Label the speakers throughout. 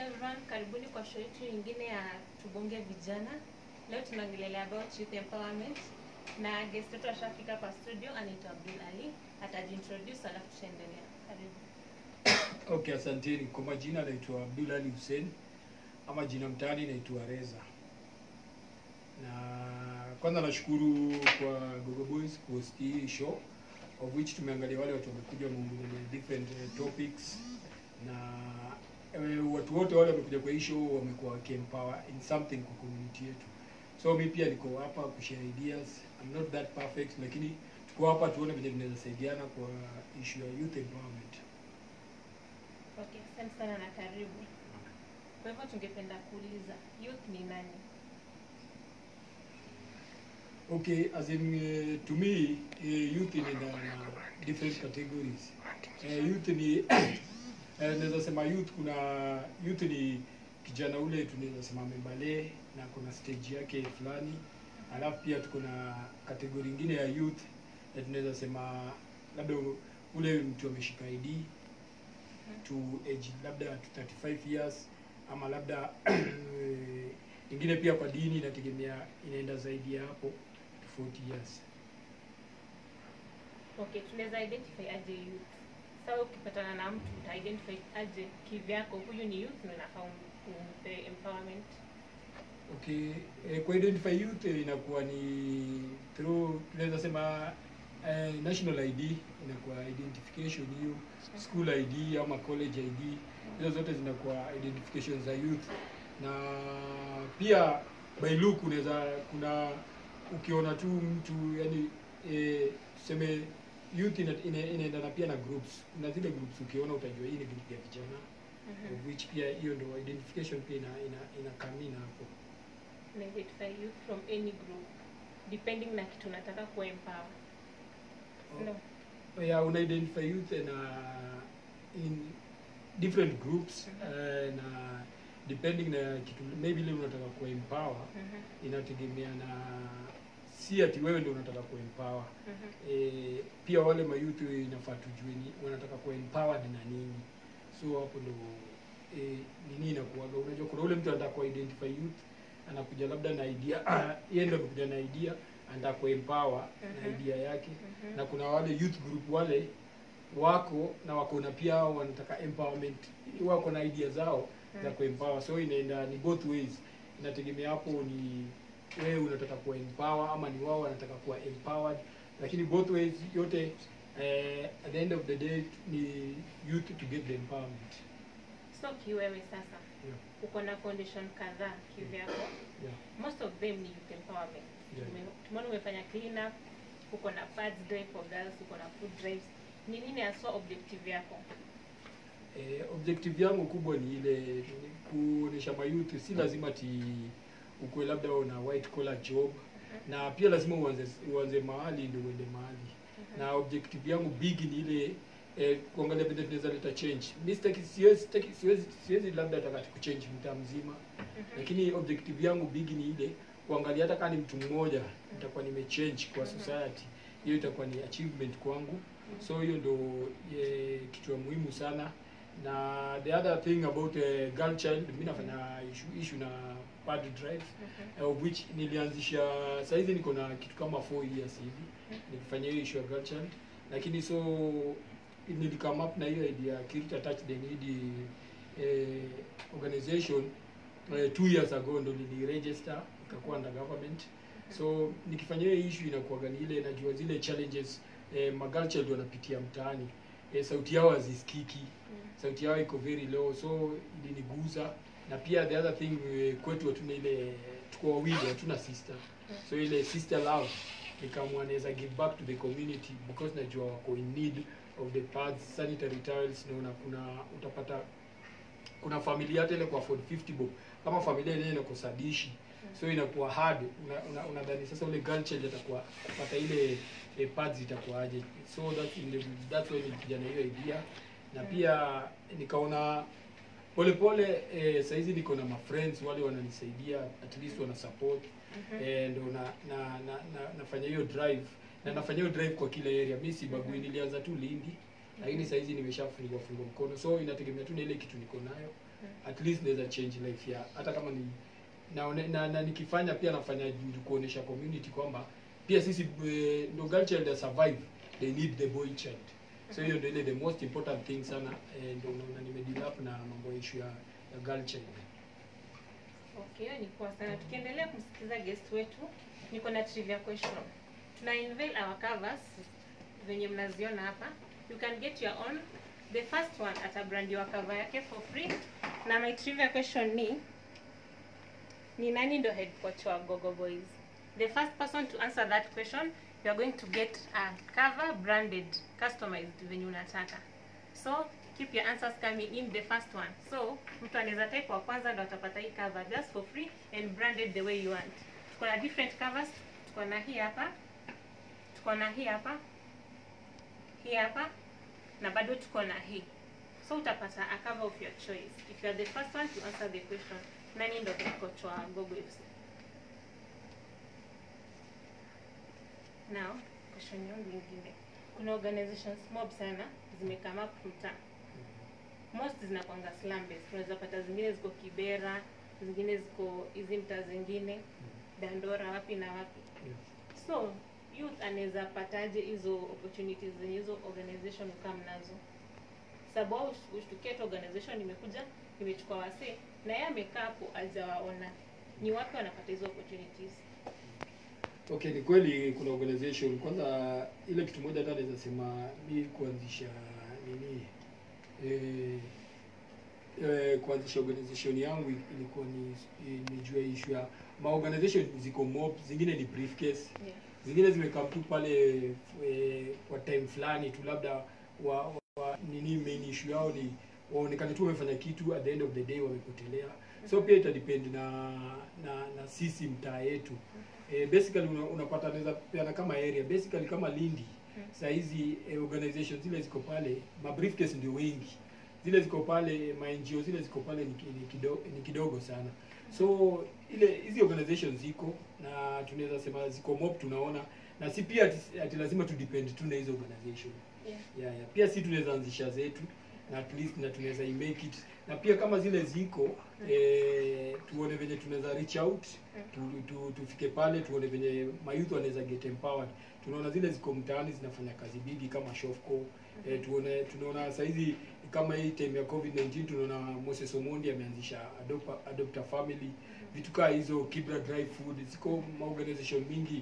Speaker 1: everyone, karibuni kwa show yetu nyingine ya Tubonge Vijana. Leo tunaongelelea about youth empowerment na guest wetu ashafika kwa studio, anaitwa Abdul Ali, atajiintroduce alafu tutaendelea. Karibu.
Speaker 2: Okay, asanteni. Kwa majina naitwa Abdul Ali Hussein ama jina mtaani naitwa Reza. Na kwanza nashukuru kwa Gogo Boys kuhost hii show of which tumeangalia wale watu wamekuja wameongelea different eh, topics na eh, watu wote wale wamekuja kwa hii show wamekuwa wakiempower in something kwa community yetu. So mi pia niko hapa kushare ideas. I'm not that perfect lakini tuko hapa tuone vile tunaweza saidiana kwa issue ya youth empowerment.
Speaker 1: Okay, asante sana na karibu. Kwa hivyo tungependa kuuliza youth ni nani?
Speaker 2: Okay, as in uh, to me uh, youth inaenda na different categories. Uh, youth ni uh, naweza sema youth kuna youth ni kijana ule tunaweza sema membale na kuna stage yake fulani. Alafu pia tuko na kategori ingine ya youth na tunaweza sema labda ule mtu ameshika ID to age labda to 35 years ama labda ingine pia kwa dini inategemea inaenda zaidi ya hapo to 40 years.
Speaker 1: Okay, tunaweza identify aje youth? Sasa ukipatana na mtu uta identify aje kivyako, huyu ni youth na unafaa um- umpe empowerment.
Speaker 2: Okay, eh, kwa identify youth eh, inakuwa ni through tunaweza sema eh, national ID inakuwa identification hiyo, school ID ama college ID, hizo zote zinakuwa identification za youth, na pia by look unaweza kuna ukiona tu mtu yani eh, tuseme youth ina, ina, inaendana pia na groups. Kuna zile groups ukiona utajua hii ni group ya vijana
Speaker 1: Mhm.
Speaker 2: of which pia hiyo ndo identification pia ina ina, ina come in hapo.
Speaker 1: Una identify youth from any group depending na kitu unataka kuempower. No.
Speaker 2: yeah, una identify youth na in different groups
Speaker 1: Mhm.
Speaker 2: uh, na depending na kitu maybe ile unataka kuempower
Speaker 1: Mhm.
Speaker 2: inategemea na si ati wewe ndio unataka kuempower
Speaker 1: Mhm.
Speaker 2: e, pia wale mayouth inafaa tujue ni wanataka kuempowered na nini so hapo ndo e, nini inakuwaga unajua kuna ule mtu anataka kuidentify youth anakuja labda na idea ah, yeye ndo amekuja na idea anataka kuempower na
Speaker 1: Mhm.
Speaker 2: idea yake
Speaker 1: Mhm.
Speaker 2: na kuna wale youth group wale wako na wako na pia hao wanataka empowerment wako na idea zao za
Speaker 1: Mhm.
Speaker 2: kuempower so inaenda ni both ways inategemea hapo ni wewe unataka kuwa empower ama ni wao wanataka kuwa empowered lakini both ways yote eh, at the end of the day ni youth to get the empowerment
Speaker 1: So kiwewe sasa
Speaker 2: yeah.
Speaker 1: uko na foundation kadhaa kivyako.
Speaker 2: Yeah.
Speaker 1: Most of them ni youth empowerment.
Speaker 2: Yeah.
Speaker 1: Tume- Tumeona umefanya clean up, uko na pads drive for girls, uko na food drives. Ni nini haswa objective yako?
Speaker 2: Eh, objective yangu kubwa ni ile ni kuonesha mayouth si lazima ti ukuwe labda una white collar job na pia lazima uanze uanze mahali ndio uende mahali na objective yangu big ni ile eh, kuangalia vile tunaweza leta change mi sitaki siwezi sitaki- siwezi siwezi labda nataka kuchange mtaa mzima lakini objective yangu big ni ile kuangalia hata kama ni mtu mmoja nitakuwa nimechange kwa society hiyo itakuwa ni achievement kwangu so hiyo ndo eh, kitu ya muhimu sana na the other thing about uh, girl child mi nafanya issue, issue na pad drive
Speaker 1: Mhm.
Speaker 2: of which nilianzisha saizi niko na kitu kama 4 years hivi nikifanya hiyo issue ya girl child lakini so nilikame up na hiyo idea Kirita Touch the Needy eh, organization eh, two years ago ndo niliregister ikakuwa under government so nikifanya hiyo issue inakuwaga ni ile najua zile challenges eh, magirl child wanapitia mtaani eh, sauti yao hazisikiki sauti yao iko very low so iliniguza na pia the other thing eh, kwetu hatuna ile tuko wawili hatuna sister so ile sister love nikamwa naweza give back to the community because najua wako in need of the pads sanitary towels naona kuna utapata kuna familia hata ile kwa afford 50 bob kama familia yenyewe inakosa dishi so inakuwa hard unadhani una, una unadhani sasa ule girl child atakuwa kupata ile eh, pads itakuwaje so that in the, that's why nilikuja na hiyo idea na pia nikaona polepole eh, saizi niko na ma friends wale wananisaidia at least wana support eh, ndo na, na, na, na nafanya hiyo drive na nafanya hiyo drive kwa kila area mi sibagui nilianza tu Lindi lakini saa hizi nimeshafungua fungua mkono so inategemea tu na ile kitu niko nayo at least naweza change life ya hata kama ni na, na, na nikifanya pia nafanya juu kuonesha community kwamba pia sisi eh, ndo girl child ya survive they need the boy child so hiyo ndio ile the most important thing sana eh, ndio unaona nimedeal up na mambo ya issue ya, ya girl child
Speaker 1: Okay, hiyo ni poa sana. Tukiendelea kumsikiza guest wetu, niko na trivia question. Tuna unveil our covers venye mnaziona hapa. You can get your own. The first one atabrandiwa cover yake for free. Na my trivia question ni ni nani ndo head coach wa Gogo Boys? The first person to answer that question, you are going to get a cover branded, customized venye unataka. So keep your answers coming in the first one. So mtu anaweza type wa kwanza ndo atapata hii cover just for free and branded the way you want. Tuko na different covers. Tuko na hii hapa, tuko na hii hapa, hii hapa na bado tuko na hii. So utapata a cover of your choice. If you are the first one to answer the question, nani ndo head coach wa Gogo FC? Now, question yangu ingine. Kuna organizations mob sana zimekama up mtaa most zinakwanga slum based. Unaweza pata zingine ziko Kibera, zingine ziko hizi mtaa zingine Dandora, wapi na wapi.
Speaker 2: yeah.
Speaker 1: So youth anaweza pataje hizo opportunities zenye hizo organization kama nazo? Sababu wao ush- ushtukie tu organization imekuja imechukua wasee na yeye amekaa hapo hajawaona. Ni wapi wanapata hizo opportunities?
Speaker 2: Okay, ni kweli kuna organization. Kwanza ile kitu moja hata naweza sema mi kuanzisha nini eh, eh, kuanzisha organization yangu ilikuwa ni nijua issue ya ma organization ziko mob, zingine ni briefcase,
Speaker 1: Yeah.
Speaker 2: zingine zimekam tu pale eh, kwa time fulani tu labda wa, wa nini main issue yao ni waonekane tu wamefanya kitu at the end of the day wamepotelea. So pia itadepend na na na sisi mtaa yetu eh, basically una, unapata naweza peana kama area basically kama Lindi
Speaker 1: Mm.
Speaker 2: saa hizi eh, organizations zile ziko pale ma briefcase ndio wengi zile ziko pale ma NGO zile ziko pale ni, ki- ni, kidogo, ni kidogo sana so ile hizi organizations ziko na tunaweza sema ziko mob tunaona na si pia ati, ati lazima tu depend tu na hizo organization
Speaker 1: Yeah.
Speaker 2: yeah, yeah. pia si tunaweza anzisha zetu na at least na tunaweza make it na pia kama zile ziko eh, tuone venye tunaweza reach out tu, tu, tufike pale tuone venye mayouth wanaweza get empowered tunaona zile ziko mtaani zinafanya kazi bigi kama Shofco eh, tuone tunaona saizi kama hii time ya covid 19 tunaona Moses Omondi ameanzisha adopt, a- adopt a family vitu kaa hizo Kibra dry food ziko maorganization mingi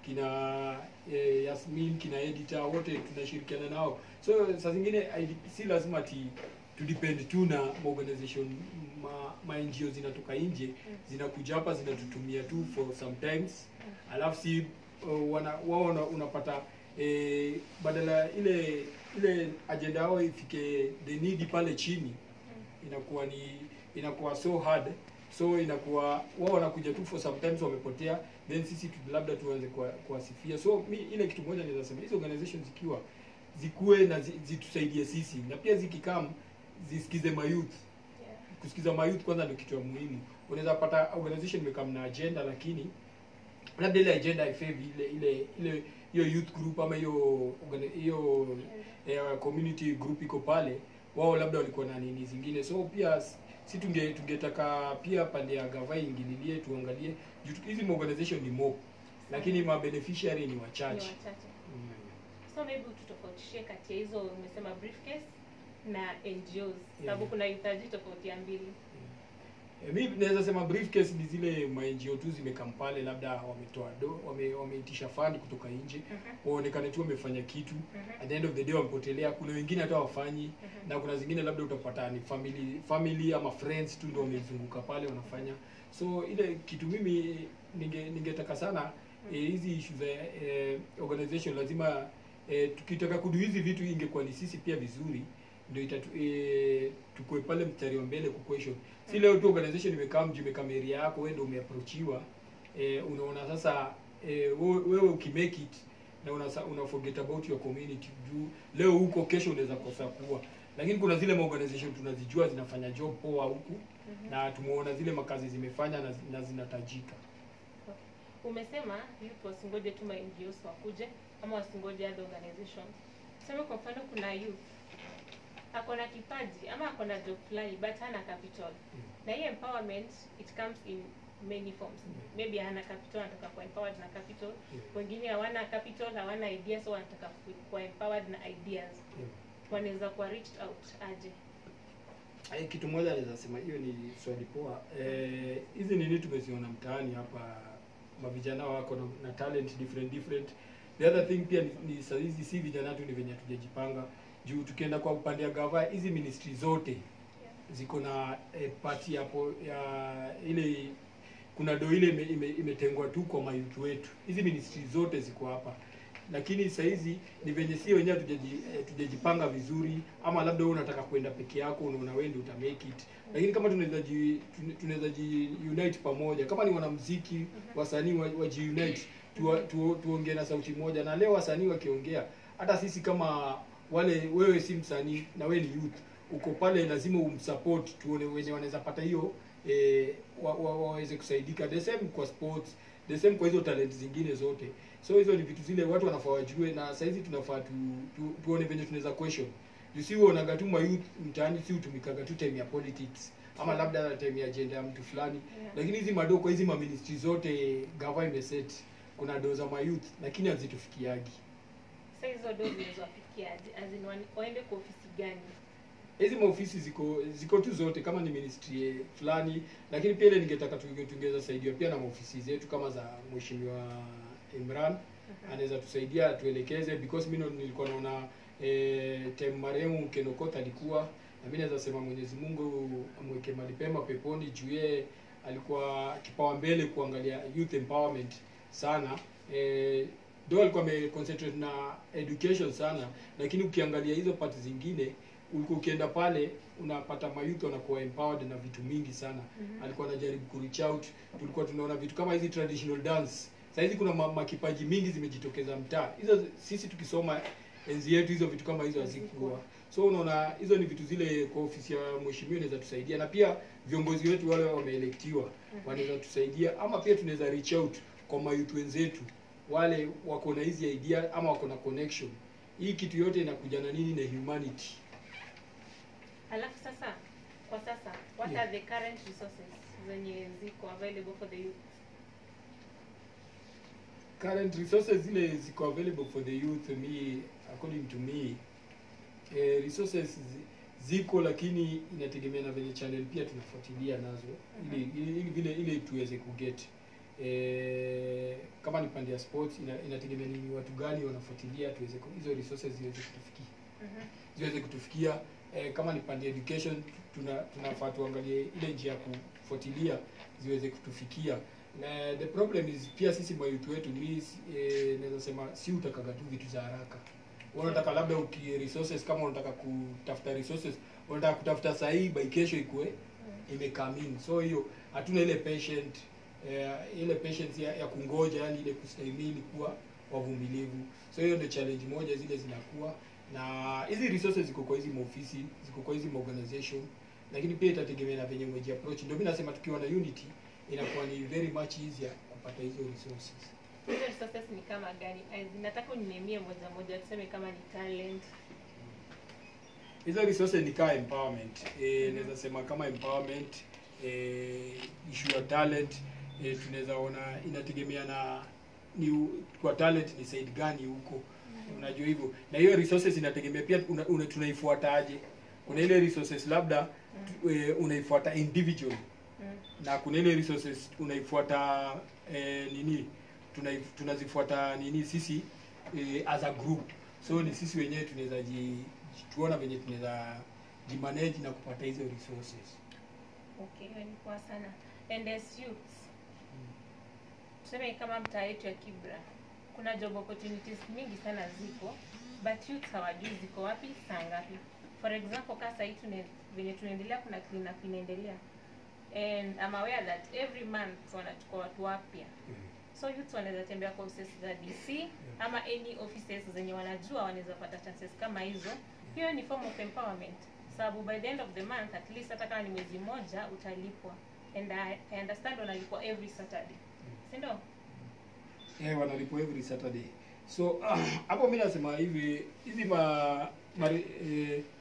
Speaker 2: kina eh, Yasmin kina editor wote tunashirikiana nao so saa zingine haidi- si lazima ati tudepend tu na organization ma, ma NGO zinatoka nje zinakuja hapa zinatutumia tu for sometimes alafu si uh, wana, wao wana- unapata eh, badala ile ile agenda yao ifike the need pale chini inakuwa ni inakuwa so hard so inakuwa wao wanakuja tu for sometimes wamepotea then sisi tu, labda tuanze kuwa- kuwasifia so mi ile kitu moja naweza sema hizo organizations zikiwa zikuwe na zi- zitusaidie sisi na pia zikikam zisikize mayouth
Speaker 1: Yeah.
Speaker 2: kusikiza mayouth kwanza ndio kitu ya muhimu unaweza pata organization imekam na agenda lakini labda ile agenda haifavor ile ile ile hiyo youth group ama hiyo organi- hiyo eh, community group iko pale wao labda walikuwa na nini zingine so pia s- si tunge tungetaka pia pande ya gava ingililie tuangalie juu tu- hizi organization ni mob lakini ma beneficiary ni
Speaker 1: Ni
Speaker 2: wachache
Speaker 1: wachache.
Speaker 2: mm.
Speaker 1: So maybe ututofautishie kati ya hizo umesema briefcase na NGOs sababu
Speaker 2: Yeah.
Speaker 1: kuna hitaji tofauti ya mbili.
Speaker 2: E, mi naweza sema briefcase ni zile ma NGO tu zimekam pale labda wametoa do wame, wameitisha fund kutoka nje
Speaker 1: Mhm.
Speaker 2: waonekane tu wamefanya kitu
Speaker 1: Mhm.
Speaker 2: at the end of the day wamepotelea kuna wengine hata wafanyi
Speaker 1: Mhm.
Speaker 2: na kuna zingine labda utapata ni family family ama friends tu ndio wamezunguka pale wanafanya so ile kitu mimi ninge ningetaka sana eh, hizi issue za eh, organization lazima eh, tukitaka kudu hizi vitu ingekuwa ni sisi pia vizuri ndio itatu eh, tukue pale mstari wa mbele kuquestion si leo tu organization imekaa mji imekaa area yako wewe ndio umeapproachiwa eh, unaona sasa eh, wewe wewe ukimake it na una, una forget about your community juu leo huko kesho unaweza kosa kuwa lakini kuna zile maorganization tunazijua zinafanya job poa huku
Speaker 1: Mhm.
Speaker 2: na tumeona zile makazi zimefanya na, na zinatajika
Speaker 1: Umesema youth wasingoje tu ma NGOs wakuje ama wasingoje other organizations. Tuseme kwa mfano kuna youth ako na kipaji ama ako na job fulani but hana capital na hii empowerment it comes in many forms maybe hana capital anataka kuwa empowered na capital wengine hawana capital hawana ideas so wanataka ku- kuwa empowered na ideas wanaweza kuwa reached out aje
Speaker 2: Ai, kitu moja naweza sema hiyo ni swali poa. Eh, hizi nini tumeziona mtaani hapa, mavijana wako na, na talent different different. The other thing pia ni, ni saa hizi si vijana tu, ni venye hatujajipanga juu. Tukienda kwa upande ya gava, hizi ministry zote ziko na eh, pati hapo ya ile kuna do ile ime- ime- imetengwa tu kwa mayutu wetu. Hizi ministry zote ziko hapa, lakini saa hizi ni venye si wenyewe hatujaji- eh, tujajipanga vizuri, ama labda wewe unataka kwenda peke yako, unaona wewe ndio uta make it. Lakini kama tunaweza ji tune- tunaweza ji unite pamoja, kama ni wanamuziki wasanii wa, wa ji unite tuwa- tu, tuongee na sauti moja, na leo wasanii wakiongea, hata sisi kama wale, wewe si msanii na wewe ni youth uko pale, lazima umsupport, tuone wenye wanaweza pata hiyo eh, wa, wa, waweze kusaidika. The same kwa sports, the same kwa hizo talent zingine zote. So hizo ni vitu zile watu wanafaa wajue, na saa hizi tunafaa tu, tu, tuone venye tunaweza question. You see uonaga tu mayouth mtaani, si hutumikaga tu time ya politics ama labda time ya agenda ya mtu fulani
Speaker 1: Yeah.
Speaker 2: lakini hizi madoo kwa hizi maministry zote gava imeset kuna doo za mayouth lakini hazitufikiagi
Speaker 1: sa hizo do zinazowafikia aje as in wan- waende kwa ofisi gani
Speaker 2: hizi maofisi ziko ziko tu zote kama ni ministry eh, fulani lakini pia ile ningetaka tunge- tungeweza saidiwa pia na maofisi zetu kama za mheshimiwa Imran anaweza tusaidia atuelekeze because mimi nilikuwa naona eh, time marehemu Kenokota alikuwa na mimi naweza sema Mwenyezi Mungu amweke mahali pema peponi juu yeye alikuwa kipawa mbele kuangalia youth empowerment sana eh, do alikuwa ameconcentrate na education sana lakini ukiangalia hizo pati zingine ulikuwa ukienda pale unapata mayouth wanakuwa empowered na vitu mingi sana
Speaker 1: Mhm.
Speaker 2: alikuwa anajaribu ku reach out tulikuwa tunaona vitu kama hizi traditional dance Saa hizi kuna ma- makipaji mingi zimejitokeza mtaa hizo sisi tukisoma enzi yetu hizo vitu kama hizo hazikuwa so unaona hizo ni vitu zile kwa ofisi ya mheshimiwa inaweza tusaidia na pia viongozi wetu wale wameelektiwa wanaweza tusaidia ama pia tunaweza reach out kwa mayouth wenzetu wale wako na hizi idea ama wako na connection hii kitu yote inakuja na nini na humanity
Speaker 1: alafu sasa kwa sasa what
Speaker 2: Yeah.
Speaker 1: are the current resources zenye ziko available for the youth
Speaker 2: current resources zile ziko available for the youth me according to me eh, resources zi- ziko lakini inategemea na venye channel pia tunafuatilia nazo ili ili, ili vile ili tuweze kuget eh, kama ni pande ya sports ina, inategemea ni watu gani wanafuatilia tuweze ku- hizo resources ziweze kutufikia
Speaker 1: Mhm.
Speaker 2: ziweze kutufikia eh, kama ni pande ya education tuna tunafaa tuangalie ile njia ya kufuatilia ziweze kutufikia na the problem is pia sisi mayuth wetu ni eh, naweza sema si utakaga tu vitu za haraka Wewe unataka labda uki resources kama unataka kutafuta resources unataka kutafuta sahihi by kesho ikue imecome in so hiyo hatuna ile patient eh, ile patience ya, ya kungoja yani ile kustahimili kuwa wavumilivu so hiyo ndio challenge moja zile zinakuwa na hizi resources ziko kwa hizi maofisi ziko kwa hizi organization lakini pia itategemea na venye mweji approach ndio mimi nasema tukiwa na unity inakuwa ni very much easier kupata hizo resources
Speaker 1: hizo resources ni kama gani As in, nataka uninemie moja moja tuseme kama ni talent
Speaker 2: hizo resources ni kama empowerment eh, naweza sema kama empowerment eh, issue ya talent eh, tunaweza ona inategemea na ni u- kwa talent ni side gani huko unajua hivyo na hiyo resources inategemea pia una, una, tunaifuataje kuna ile resources labda tu- eh, unaifuata individual
Speaker 1: Mm.
Speaker 2: na kuna ile resources unaifuata eh, nini tunai- tunazifuata nini sisi eh, as a group so ni sisi wenyewe tunaweza ji tuona venye tunaweza jimanage na kupata hizo resources
Speaker 1: okay hiyo ni poa sana and as youths tuseme kama mtaa yetu ya kibra kuna job opportunities mingi sana ziko but youth hawajui ziko wapi saa ngapi for example kaa sahii tune- venye tunaendelea kuna cleanup inaendelea and I'm aware that every month wanachukua watu wapya so youth wanaweza tembea kwa offices za dc ama any offices zenye wanajua wanaweza pata chances kama hizo hiyo ni form of empowerment sababu by the end of the month at least hata kama ni mwezi mmoja utalipwa and I, I understand wanalipwa every saturday si ndio
Speaker 2: eh, wanalipwa every saturday so hapo mi nasema hivi hizi ma, ma eh,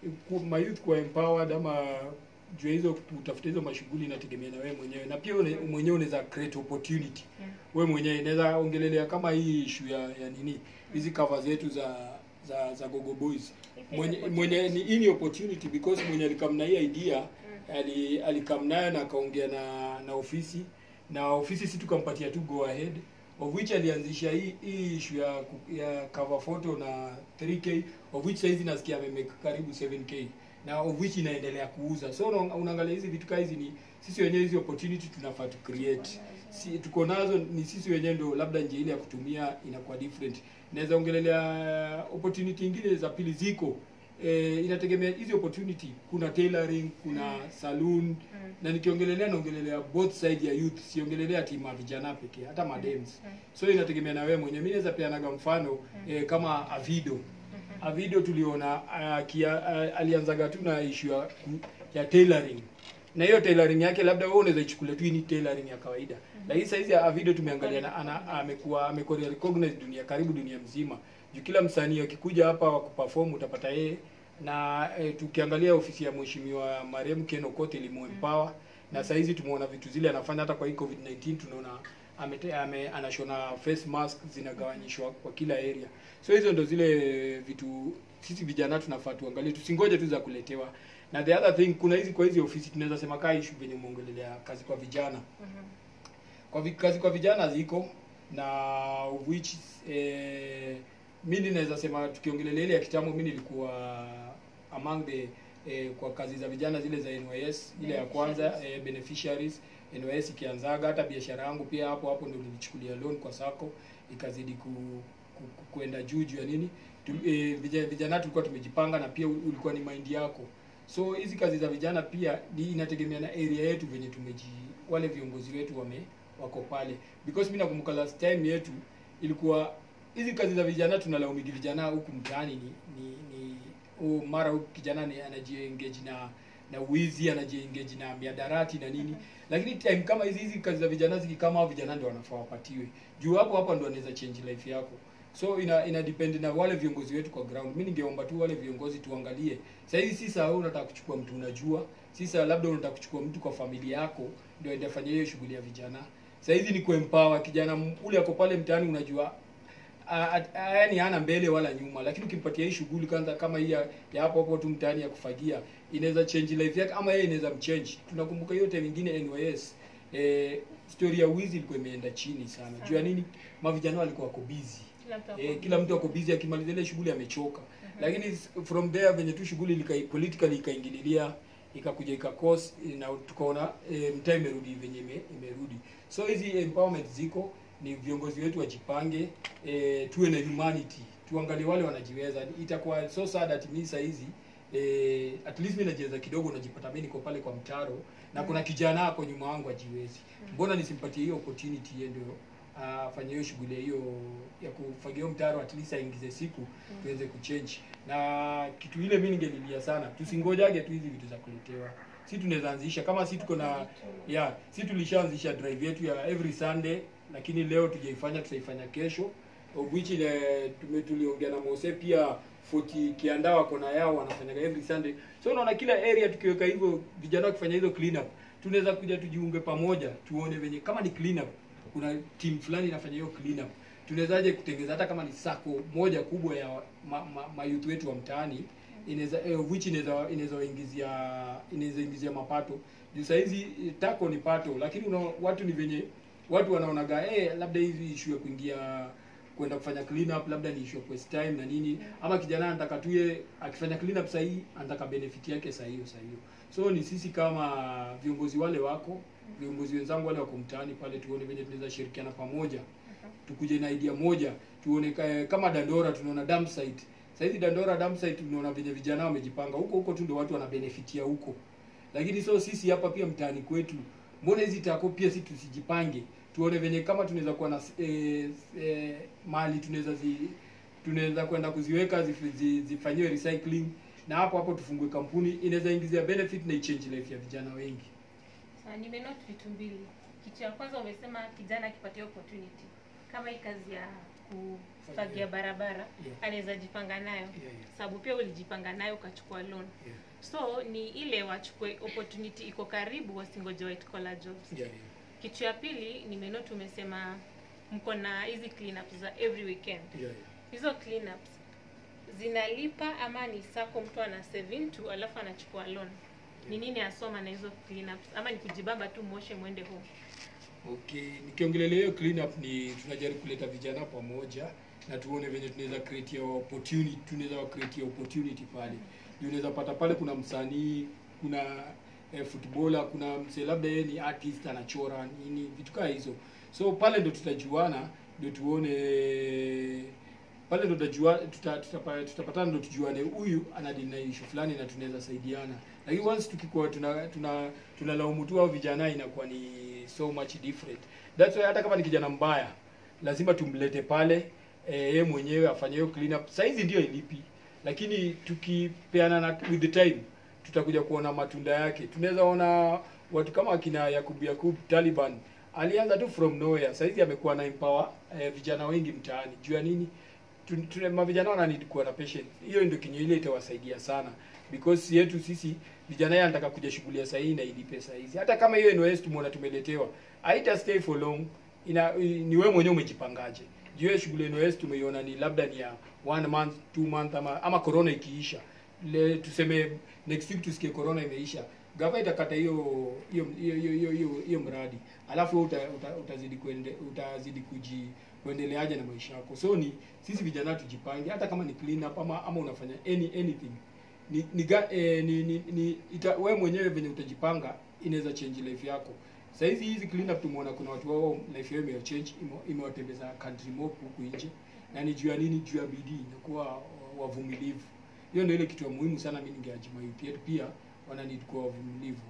Speaker 2: ku- mayouth kuwa empowered ama juu ya hizo kutafuta hizo mashughuli inategemea na wewe mwenyewe na pia une, mwenyewe unaweza create opportunity
Speaker 1: Yeah.
Speaker 2: wewe mwenyewe inaweza ongelelea kama hii issue ya, ya nini hizi cover zetu za za za Gogo Boys mwenye mwenye ni hii ni opportunity because mwenye alikam na hii idea ali alikam nayo na akaongea na na ofisi na ofisi si tukampatia tu go ahead of which alianzisha hii hii issue ya ku- ya cover photo na 3k of which saizi nasikia amemake karibu 7k na of which inaendelea kuuza so una- unaangalia hizi vitu kaa hizi ni sisi wenyewe hizi opportunity tunafaa tu create si tuko nazo ni sisi wenyewe ndo labda njia ile ya kutumia inakuwa different naweza ongelelea opportunity ingine za pili ziko eh, inategemea hizi opportunity kuna tailoring kuna saloon na nikiongelelea naongelelea both side ya youth siongelelea tima vijana pekee hata madems so inategemea na wewe mwenyewe mimi naweza peanaga mfano eh, kama avido avido tuliona uh, kia, uh, alianzaga tu na issue ya, ku- ya tailoring na hiyo tailoring yake labda wewe unaweza ichukulia tu hii ni tailoring ya kawaida lakini saa hizi avido tumeangalia na ana- amekuwa amekuwa recognized dunia karibu dunia mzima juu kila msanii akikuja hapa wa kuperform utapata yeye na e, tukiangalia ofisi ya mheshimiwa marehemu Ken Okoth ilimuempower na saa hizi tumeona vitu zile anafanya hata kwa hii covid 19 tunaona amete, ame, anashona face mask zinagawanyishwa kwa kila area so hizo ndo zile vitu sisi vijana tunafaa tuangalie tusingoje tu za kuletewa na the other thing kuna hizi kwa hizi ofisi tunaweza sema kaa issue venye umeongelelea kazi kwa vijana kwa vi, kazi kwa vijana ziko na of which eh, mi naweza sema tukiongelelea ile ya kitambo mi nilikuwa among the eh, kwa kazi za vijana zile za NYS ile ya kwanza eh, beneficiaries NYS ikianzaga hata biashara yangu pia hapo hapo ndio nilichukulia loan kwa sako ikazidi ku, ku, ku, kuenda juu juu ya nini tu, eh, vijana, vijana tulikuwa tumejipanga na pia ulikuwa ni mind yako so hizi kazi za vijana pia ni inategemea na area yetu venye tumeji wale viongozi wetu wame wako pale because mi nakumbuka last time yetu ilikuwa hizi kazi za vijana tunalaumigi vijana huku mtaani ni ni, ni oh, mara huku kijana ni anajiengage na na wizi anajiengage na miadarati na nini lakini time kama hizi hizi kazi za vijana zikikama hao vijana ndio wanafaa wapatiwe juu hapo hapo ndio wanaweza change life yako so ina ina depend na wale viongozi wetu kwa ground mi ningeomba tu wale viongozi tuangalie saa hizi si saa wewe unataka kuchukua mtu unajua si saa labda unataka kuchukua mtu kwa familia yako ndio aende afanye hiyo shughuli ya vijana saa hizi ni kuempower kijana m- ule ako pale mtaani unajua yaani hana mbele wala nyuma lakini ukimpatia hii shughuli kwanza kama hii ya ya hapo hapo tu mtaani ya kufagia inaweza change life yake ama yeye inaweza mchange tunakumbuka hiyo time nyingine NYS eh, story ya wizi ilikuwa imeenda chini sana juu ya nini mavijana walikuwa wako busy
Speaker 1: Kila mtu ako
Speaker 2: eh, kila mtu ako busy akimaliza ile shughuli amechoka lakini s- from there venye tu shughuli ilika- politically ikaingililia ikakuja ikakos na tukaona e, mtaa imerudi venye ime, imerudi so hizi empowerment ziko ni viongozi wetu wajipange e, tuwe na humanity tuangalie wale wanajiweza itakuwa so sad at mi saa hizi e, at least mi najiweza kidogo najipata mi niko pale kwa mtaro na kuna kijana ako nyuma wangu ajiwezi mbona nisimpatie hiyo opportunity yeye ndio afanye hiyo shughuli hiyo ya kufagia hiyo mtaro at least aingize siku tuweze kuchange na kitu ile mi ningelilia sana tusingojage tu hizi vitu za kuletewa si tunaweza anzisha kama si tuko na yeah si tulishaanzisha drive yetu ya every sunday lakini leo tujaifanya tutaifanya kesho of which ile tume tuliongea na Mose pia 40 kiandaa wako na yao wanafanyaga every sunday so unaona kila area tukiweka hivyo vijana wakifanya hizo clean up tunaweza kuja tujiunge pamoja tuone venye kama ni clean up kuna team fulani inafanya hiyo clean up tunawezaje kutengeza hata kama ni sako moja kubwa ya ma, ma, ma youth wetu wa mtaani inaweza eh, which inaweza inaweza waingizia inaweza ingizia mapato juu saa hizi eh, tako ni pato lakini una, watu ni venye watu wanaonaga eh, labda hizi issue ya kuingia kwenda kufanya clean up labda ni issue of waste time na nini ama kijana anataka tu ye akifanya clean up sahihi anataka benefit yake saa hiyo saa hiyo so ni sisi kama viongozi wale wako viongozi wenzangu wale wako mtaani pale tuone venye tunaweza shirikiana pamoja tukuje na idea moja tuone ka- kama Dandora tunaona dump site sasa hizi Dandora dump site tunaona venye vijana wamejipanga huko huko tu ndio watu wanabenefitia huko lakini so sisi hapa pia mtaani kwetu mbona hizi tako pia sisi tusijipange tuone venye kama tunaweza kuwa na eh, eh, mali tunaweza zi tunaweza kwenda kuziweka zifi- zi- zifanyiwe recycling na hapo hapo tufungue kampuni inaweza ingizia benefit na ichange life ya vijana wengi
Speaker 1: Sawa, nimenote vitu mbili. Kitu ya kwanza umesema kijana akipatia opportunity kama hii kazi ya kufagia barabara
Speaker 2: Yeah.
Speaker 1: anaweza jipanga nayo
Speaker 2: Yeah, yeah.
Speaker 1: sababu pia ulijipanga nayo ukachukua loan
Speaker 2: Yeah.
Speaker 1: so ni ile wachukue opportunity iko karibu wasingoje white collar jobs
Speaker 2: Yeah, yeah.
Speaker 1: kitu ya pili nimeno tumesema mko na hizi cleanups za every weekend
Speaker 2: Yeah, yeah.
Speaker 1: hizo cleanups zinalipa ama ni sako mtu ana save tu alafu anachukua loan ni nini asoma na hizo cleanups ama ni kujibamba tu moshe mwende home
Speaker 2: Okay, nikiongelelea hiyo clean up ni tunajaribu kuleta vijana pamoja na tuone venye tunaweza create hiyo opportunity, tunaweza wa create hiyo opportunity pale. Ndio unaweza pata pale kuna msanii, kuna eh, footballer, kuna msee labda yeye ni artist anachora nini, vitu kama hizo. So pale ndo tutajuana, ndio tuone pale ndo tutajua tuta, tutapa- tutapatana ndo tujuane huyu ana deal na issue fulani na tunaweza saidiana lakini once tukikuwa tuna tuna tunalaumu tu hao vijana inakuwa ni so much different that's why hata kama ni kijana mbaya lazima tumlete pale eh, yeye mwenyewe afanye hiyo clean up saizi ndio ilipi lakini tukipeana na with the time tutakuja kuona matunda yake tunaweza ona watu kama akina Yakub Yakub Taliban alianza tu from nowhere saizi amekuwa na empower eh, vijana wengi mtaani juu ya nini Tu- tuna mavijana wana need kuwa na patience hiyo ndio kinyo ile itawasaidia sana because yetu sisi vijana yeye anataka kuja shughuli ya sahihi na ilipe saa hizi hata kama hiyo NOS tumeona tumeletewa haita stay for long ina ni wewe mwenyewe umejipangaje juu hiyo shughuli ya NOS tumeiona ni labda ni ya one month two month ama ama corona ikiisha le tuseme next week tusikie corona imeisha gava itakata hiyo hiyo hiyo hiyo hiyo- hiyo hiyo mradi alafu wewe uta, uta, utazidi kuende, utazidi kuji kuendeleaje na maisha yako so ni sisi vijana tujipange hata kama ni clean up ama ama unafanya any anything ni ni, ga, eh, ni, ni, ni ita, wewe mwenyewe venye utajipanga inaweza change life yako Saa hizi hizi clean up tumeona kuna watu wao life yao ime change imewatembeza country mob huku nje na ni juu ya nini juu ya bidii na kuwa wavumilivu hiyo ndio ile kitu ya muhimu sana mimi ningeajima youth yetu pia wana need kuwa wavumilivu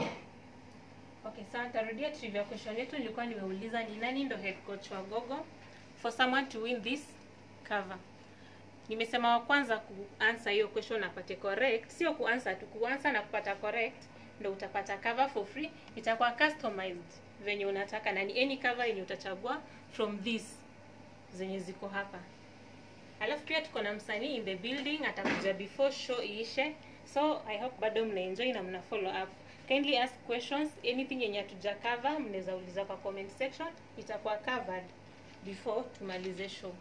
Speaker 1: Okay, sawa nitarudia trivia question yetu nilikuwa nimeuliza ni nani ndo head coach wa Gogo for someone to win this cover. Nimesema wa kwanza kuansa hiyo question apate correct, sio kuansa tu, kuansa na kupata correct ndo utapata cover for free. Itakuwa customized venye unataka na ni any cover yenye utachagua from this zenye ziko hapa. Alafu pia tuko na msanii in the building atakuja before show iishe. So I hope bado mna enjoy na mna follow up. Kindly ask questions, anything yenye hatuja cover mnaweza uliza kwa comment section, itakuwa covered before tumalize show.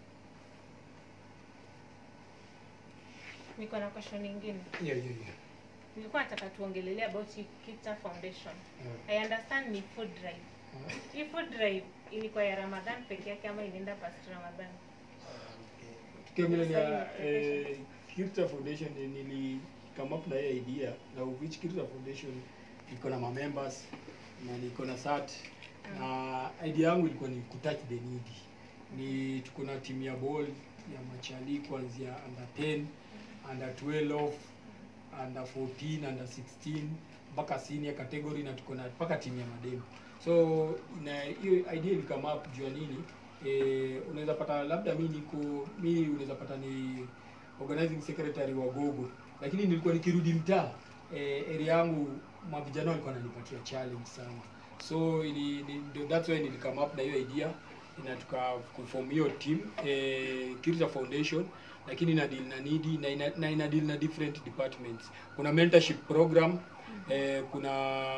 Speaker 1: Niko na question nyingine.
Speaker 2: yeah, yeah, yeah.
Speaker 1: Nilikuwa nataka tuongelele about hii Kita Foundation.
Speaker 2: Yeah.
Speaker 1: I understand ni food drive. Hii food drive ilikuwa ya Ramadhan peke yake ama ilienda past Ramadhan?
Speaker 2: tukiongelea eh, Kirta Foundation eh, nili come up na hiyo idea na of which Kirta Foundation iko na members na niko na sat na idea yangu ilikuwa ni kutouch the needy ni tuko na timu ya ball ya machali kuanzia under 10 under 12 under 14 under 16 mpaka senior category na tuko na mpaka timu ya mademu so na hiyo idea ilikama up juu ya nini eh, unaweza pata labda mi niko mi unaweza pata ni organizing secretary wa gogo lakini nilikuwa nikirudi mtaa eh, area yangu mavijana walikuwa wananipatia challenge sana so ili, ni, ndio that's why nilikama up na hiyo idea na tuka kuform hiyo team eh, Kirita Foundation lakini ina deal na needy na ina, na ina deal na different departments. Kuna mentorship program eh, kuna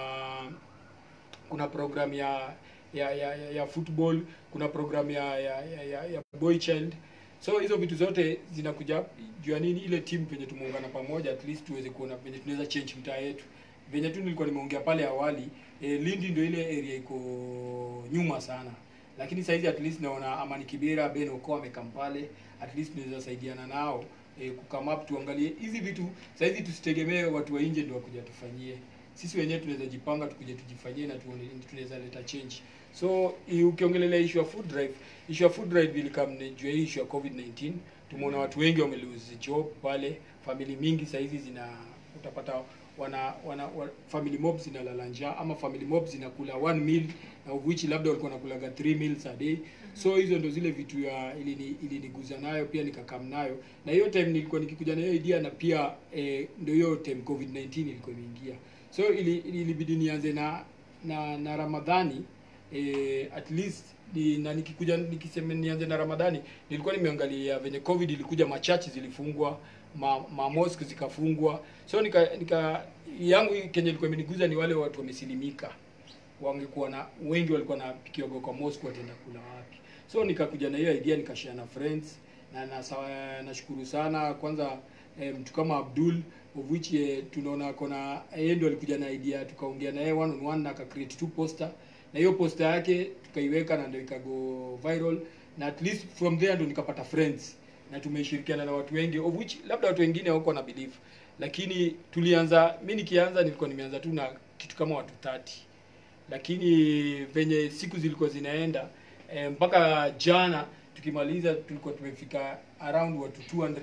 Speaker 2: kuna program ya ya, ya, ya, ya football, kuna program ya ya, ya, ya, ya boy child. So hizo vitu zote zinakuja juu ya nini, ile team venye tumeungana pamoja, at least tuweze kuona venye tunaweza change mtaa yetu. Venye tu nilikuwa nimeongea pale awali eh, Lindi ndio ile area iko nyuma sana lakini saizi at least naona Amani Kibera, Ben Oko amekam pale, at least tunaweza saidiana nao eh, kukam up tuangalie hizi vitu. Saizi tusitegemee watu wa nje ndio wakuja tufanyie, sisi wenyewe tunaweza jipanga tukuje tujifanyie na tuone tunaweza leta change. So i- ukiongelelea issue ya food drive, issue ya food drive ilikam ni juu ya hii issue ya COVID-19. Tumeona watu wengi wame lose job pale, family mingi saizi zina utapata wana, wana, wa, family mob zinalala njaa ama family mob zinakula one meal na of which labda walikuwa nakulaga three meals a day so hizo ndo zile vitu ya ilini iliniguza nayo pia nikakam nayo na hiyo time nilikuwa nikikuja na hiyo idea na pia eh, ndio hiyo time covid 19 ilikuwa imeingia so ili ili- ilibidi nianze na na na ramadhani eh, at least ni, na nikikuja nikisema nianze na Ramadhani nilikuwa nimeangalia venye covid ilikuja machachi zilifungwa ma, ma mosque zikafungwa so nika, nika yangu kenye ilikuwa imeniguza ni wale watu wamesilimika wangekuwa na wengi walikuwa napikiwa kwa mosque wataenda kula wapi so nikakuja na hiyo idea nikashare na friends na na sawa- nashukuru sana kwanza eh, mtu kama Abdul of which eh, tunaona kona yeye ndio alikuja na idea tukaongea na yeye one on one na aka create two poster na hiyo poster yake tukaiweka na ndio ikago viral na at least from there ndio nikapata friends na tumeshirikiana na watu wengi of which labda watu wengine hawako na belief lakini tulianza mi nikianza nilikuwa nimeanza tu na kitu kama watu 30 lakini venye siku zilikuwa zinaenda eh, mpaka jana tukimaliza tulikuwa tumefika around watu 280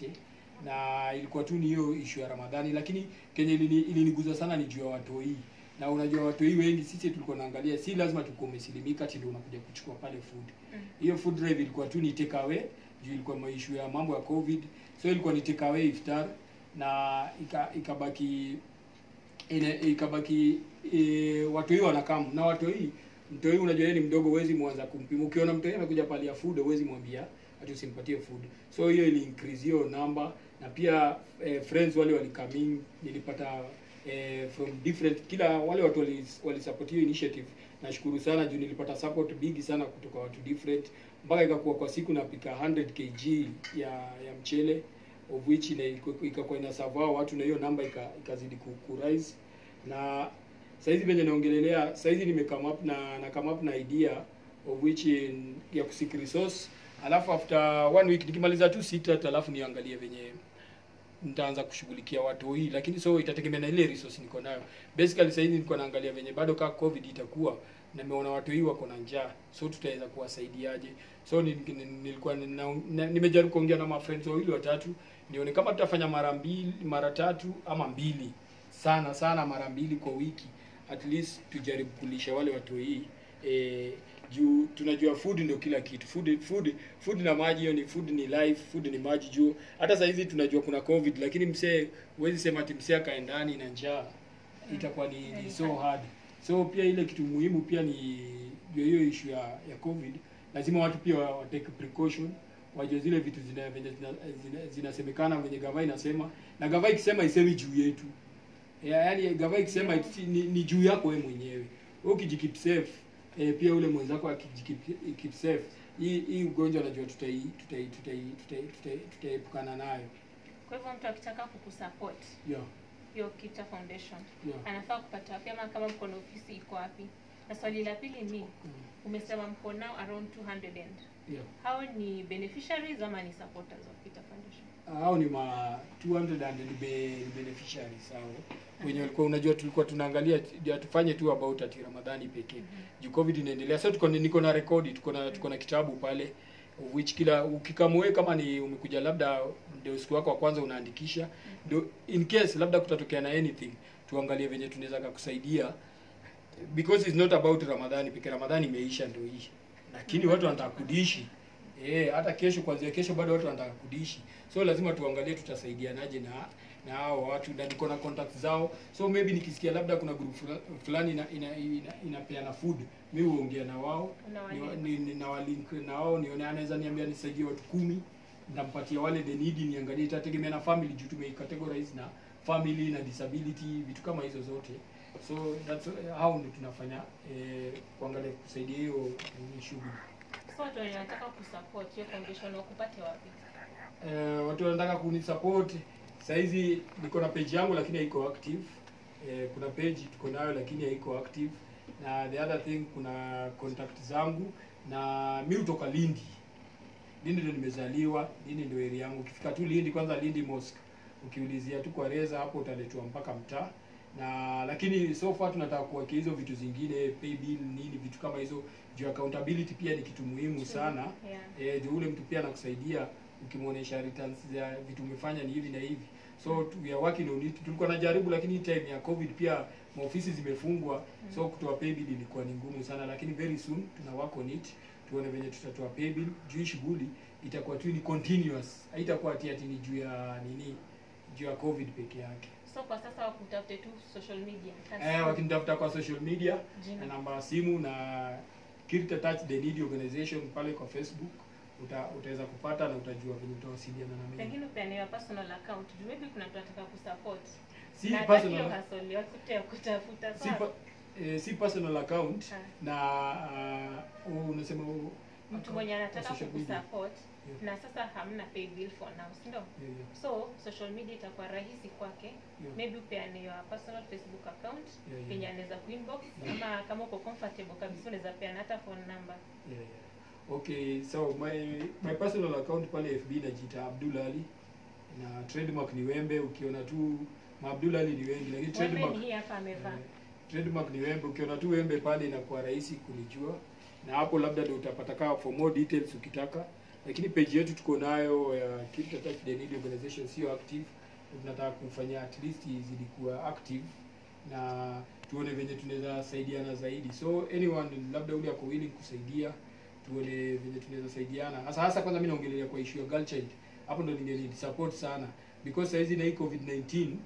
Speaker 2: na ilikuwa tu ni hiyo issue ya Ramadhani, lakini kenye ilini- iliniguza sana ni juu ya watoi na unajua watoi wengi sisi tulikuwa naangalia, si lazima tulikuwa umesilimika ati ndio unakuja kuchukua pale food. Hiyo food drive ilikuwa tu ni take away juu ilikuwa maishu ya mambo ya covid, so ilikuwa ni take away iftar na ika- ikabaki ina, ikabaki e, watu hii wanakam na watu hii mtu hii unajua yeye ni mdogo, huwezi mwanza kumpima. Ukiona mtu hii amekuja pale ya food, huwezi mwambia ati usimpatie food. So hiyo ili increase hiyo number, na pia eh, friends wale walikaming, nilipata eh, from different kila wale watu wali, wali support hiyo initiative. Nashukuru sana juu nilipata support bigi sana kutoka watu different, mpaka ikakuwa kwa siku napika 100 kg ya ya mchele of which ina- iko- ikakuwa ina serve hao watu na hiyo namba ika- ikazidi ku, ku rise na saizi venye naongelelea saizi nime come up na na come up na idea of which in, ya kusik resource alafu after one week nikimaliza tu sita alafu niangalie venye nitaanza kushughulikia watu hii lakini so itategemea na ile resource niko nayo basically saizi niko naangalia venye bado kaa covid itakuwa na nimeona watu hii wako na njaa so tutaweza kuwasaidiaje so ni- ni- nilikuwa nina- na- nimejaribu kuongea na mafriends wawili watatu nione kama tutafanya mara mbili mara tatu ama mbili sana sana mara mbili kwa wiki at least tujaribu kulisha wale watu hii eh, juu tunajua food ndio kila kitu food food food na maji hiyo ni food ni life food ni maji juu hata saa hizi tunajua kuna covid lakini msee huwezi sema ati msee akae ndani na njaa itakuwa ni, ni so hard so pia ile kitu muhimu pia ni juu ya hiyo issue ya, ya covid lazima watu pia wa wa take precaution wajue zile vitu zina venye zina- zina- zinasemekana venye gava inasema na gava ikisema isemi juu yetu ya, yani gava ikisema iti- ni, ni juu yako wewe mwenyewe wewe ukijikeep safe eh, pia ule mwenzako akijikeep keep safe hii hii ugonjwa najua tutai tutai tutai tutai tutai tutaepukana nayo
Speaker 1: Kwa hivyo mtu akitaka kukusupport
Speaker 2: yeah
Speaker 1: hiyo Kita Foundation
Speaker 2: yeah
Speaker 1: anafaa kupata wapi, ama kama mko na ofisi iko wapi? Na swali la pili ni
Speaker 2: mm,
Speaker 1: umesema mko now around 200 and
Speaker 2: yeah
Speaker 1: hao ni beneficiaries ama ni supporters of Kita Foundation?
Speaker 2: hao ni ma 200 and ni be, ni beneficiaries hao wenye walikuwa unajua tulikuwa tunaangalia ndio tufanye tu about ati Ramadhani pekee juu covid inaendelea so tuko niko na rekodi tuko na tuko na kitabu pale of which kila ukikamwe kama ni umekuja labda ndio siku yako ya kwanza unaandikisha ndio in case labda kutatokea na anything tuangalie venye tunaweza kukusaidia because it's not about Ramadhani pekee Ramadhani imeisha ndio hii lakini watu wanataka kudishi eh hata kesho kuanzia kesho bado watu wanataka kudishi so lazima tuangalie tutasaidianaje na na hao watu na niko na contact zao so maybe nikisikia labda kuna group fula- fulani ina ina, ina, inapeana food mimi huongea na wao
Speaker 1: Unawalink.
Speaker 2: ni, ni, na walink na wao nione anaweza niambia nisaidie watu kumi nitampatia wale the need niangalie itategemea na family juu tumeicategorize na family na disability vitu kama hizo zote so that's how ndio tunafanya eh, kuangalia kusaidia hiyo hiyo shughuli
Speaker 1: So watu wenye wanataka kusupport hiyo foundation wakupate wapi?
Speaker 2: eh, watu wanataka kunisupport saizi niko na page yangu lakini haiko active eh, kuna page tuko nayo lakini haiko active na the other thing kuna contact zangu na mi hutoka Lindi Lindi ndio nimezaliwa Lindi ndio area yangu ukifika tu Lindi kwanza Lindi Mosque ukiulizia tu kwa Reza hapo utaletwa mpaka mtaa na lakini so far tunataka kuwekea hizo vitu zingine pay bill nini vitu kama hizo juu accountability pia ni kitu muhimu sana
Speaker 1: Yeah.
Speaker 2: eh, juu ule mtu pia anakusaidia ukimwonyesha returns za vitu umefanya ni hivi na hivi so tu- we are working on it tulikuwa najaribu lakini hii time ya covid pia maofisi zimefungwa so kutoa pay bill ilikuwa ni ngumu sana lakini very soon tuna work on it tuone venye tutatoa pay bill juu hii shughuli itakuwa tu ni continuous haitakuwa ati ati ni juu ya nini juu ya covid peke yake
Speaker 1: so kwa sasa wakutafute tu social media That's
Speaker 2: eh, wakinitafuta kwa social media
Speaker 1: Jina.
Speaker 2: na namba ya simu na Kirita Touch the Need Organization pale kwa Facebook uta, utaweza kupata na utajua venye utawasiliana na mimi.
Speaker 1: pengine upeane your personal account juu maybe kuna mtu anataka kusupport
Speaker 2: Si
Speaker 1: na
Speaker 2: personal
Speaker 1: hiyo hustle yote ya kutafuta
Speaker 2: si,
Speaker 1: sawa?
Speaker 2: pa, eh, si personal account
Speaker 1: Ah.
Speaker 2: na uh, unasema uh,
Speaker 1: mtu
Speaker 2: account
Speaker 1: mwenye
Speaker 2: kwa
Speaker 1: anataka
Speaker 2: social media.
Speaker 1: kukusupport
Speaker 2: Yeah.
Speaker 1: na sasa hamna pay bill for now si ndio
Speaker 2: Yeah, yeah,
Speaker 1: so social media itakuwa rahisi kwake
Speaker 2: yeah.
Speaker 1: maybe upeane your personal facebook account
Speaker 2: Yeah, yeah.
Speaker 1: yenye anaweza kuinbox
Speaker 2: Yeah.
Speaker 1: ama kama uko comfortable kabisa unaweza peana hata phone number
Speaker 2: Yeah, yeah. Okay, so my my personal account pale FB najiita Abdul Ali na trademark ni Wembe. Ukiona tu ma Abdul Ali ni wengi, lakini
Speaker 1: Wembe
Speaker 2: trademark
Speaker 1: ni hii hapa amevaa
Speaker 2: eh, trademark ni Wembe. Ukiona tu Wembe pale inakuwa rahisi kunijua, na hapo labda ndio utapata kaa for more details ukitaka. Lakini page yetu tuko nayo ya Kirita Touch the Need Organization sio active, tunataka kufanya at least izidi kuwa active na tuone venye tunaweza saidiana zaidi. So anyone labda ule ako willing kusaidia, tuone venye tunaweza saidiana. Hasa hasa kwanza mimi naongelea kwa issue ya girl child. Hapo ndo ninge support sana because saizi na hii COVID-19
Speaker 1: Mhm.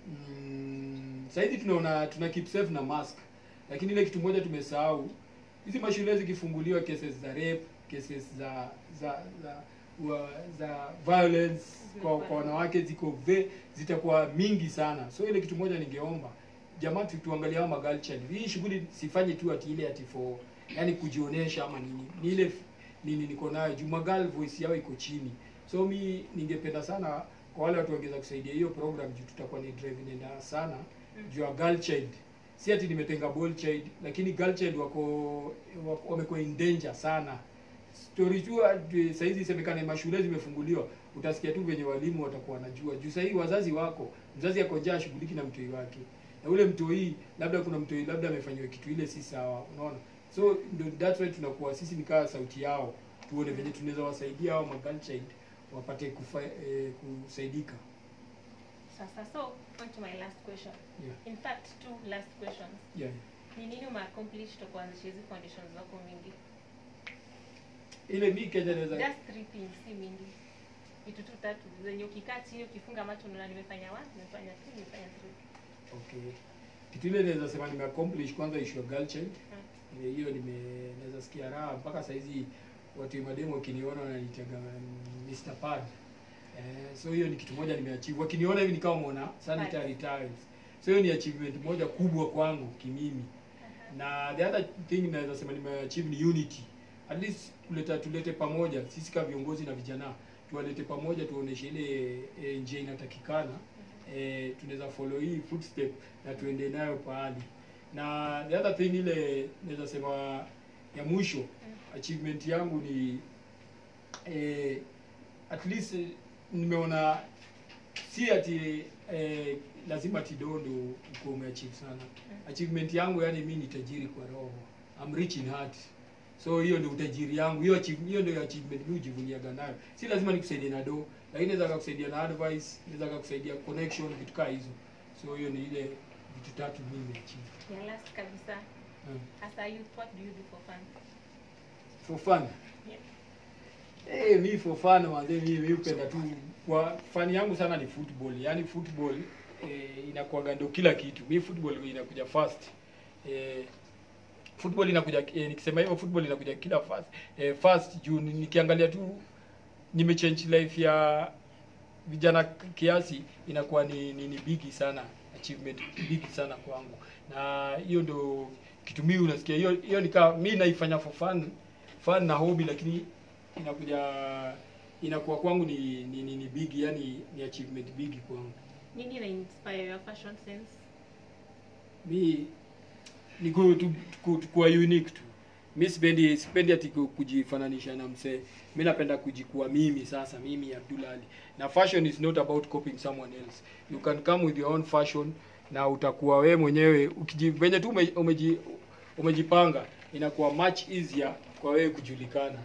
Speaker 2: mm, saizi tunaona tuna keep safe na mask, lakini ile kitu moja tumesahau, hizi mashule zikifunguliwa, cases za rape, cases za za za wa, za violence kwa, kwa wanawake ziko ve zitakuwa mingi sana. So ile kitu moja ningeomba jamaa tu tuangalie hao magirl child. Hii shughuli sifanye tu ati ile ati for yani kujionesha ama nini. Ni ile f- nini niko nayo. Juu magirl voice yao iko chini. So mi ningependa sana kwa wale watu wangeza kusaidia hiyo program juu tutakuwa ni drive inaenda sana juu ya girl child. Si ati nimetenga boy child lakini girl child wako, wako wamekuwa in danger sana. Story tu ati saizi isemekane mashule zimefunguliwa, utasikia tu venye walimu watakuwa wanajua. Juu sahii wazazi wako, mzazi ako njaa shughuliki na mtoi wake. Na ule mtoi labda kuna mtoi labda amefanyiwa kitu ile si sawa, unaona? So ndio that's why tunakuwa sisi ni kama sauti yao. Tuone venye tunaweza wasaidia hao magirl child wapate kufa, eh, kusaidika.
Speaker 1: sasa so on to my last question
Speaker 2: Yeah.
Speaker 1: in fact two last questions
Speaker 2: Yeah.
Speaker 1: ni nini umeaccomplish to kuanzisha hizi foundations zako mingi
Speaker 2: Ile mi Kenya naweza
Speaker 1: just three things si mingi vitu tu tatu zenye ukikaa chini ukifunga macho unaona nimefanya one nimefanya two nimefanya three
Speaker 2: Okay. Kitu ile naweza sema nime accomplish kwanza issue ya girl child.
Speaker 1: Mm.
Speaker 2: Ile hiyo nime naweza sikia raha mpaka saa hizi watu wa mademo wakiniona wananitaga mm, Mr. Pad. Eh, so hiyo ni kitu moja nimeachieve. Wakiniona hivi nikawa muona sanitary towels. So hiyo ni achievement moja kubwa kwangu kimimi. Na the other thing naweza sema nimeachieve ni unity. At least kuleta tulete pamoja sisi kama viongozi na vijana tuwalete pamoja tuoneshe ile e, njia inatakikana eh, tunaweza follow hii footstep na tuende nayo pahali. Na the other thing ile naweza sema ya mwisho achievement yangu ni eh, at least eh, nimeona si ati eh, lazima tidondo uko umeachieve sana. Achievement yangu yani mimi ni tajiri kwa roho. I'm rich in heart. So hiyo ndio utajiri yangu. Hiyo achieve, hiyo ndio achievement mimi hujivuniaga nayo. Si lazima nikusaidie na do, lakini naweza kukusaidia na advice, naweza kukusaidia connection, vitu kama hizo. So hiyo ni ile vitu tatu mimi nimeachieve.
Speaker 1: ya last kabisa
Speaker 2: Hmm.
Speaker 1: as a youth what do you do for fun
Speaker 2: For fun.
Speaker 1: Yeah.
Speaker 2: Eh, mi for fun manze mimi mimi hupenda tu kwa fani yangu sana ni football. Yaani football eh, inakuwaga ndio kila kitu. Mi football inakuja first. Eh, football inakuja eh, nikisema hivyo football inakuja kila first. Eh, first juu ni- nikiangalia tu nimechange life ya vijana kiasi inakuwa ni, ni, ni bigi sana achievement bigi sana kwangu na hiyo ndo kitu mimi unasikia hiyo hiyo ni kama mimi naifanya for fun fun na hobby lakini inakuja inakuwa kwangu ni ni, ni, ni big yani ni achievement big kwangu
Speaker 1: nini ina inspire your fashion sense
Speaker 2: mi ni ku, tu, ku, kuwa unique tu mi sipendi sipendi ati ku- kujifananisha na msee mi napenda kujikuwa mimi sasa mimi Abdul Ali na fashion is not about copying someone else you can come with your own fashion na utakuwa we mwenyewe ukiji venye tu ume, umeji, umejipanga inakuwa much easier kwa wewe kujulikana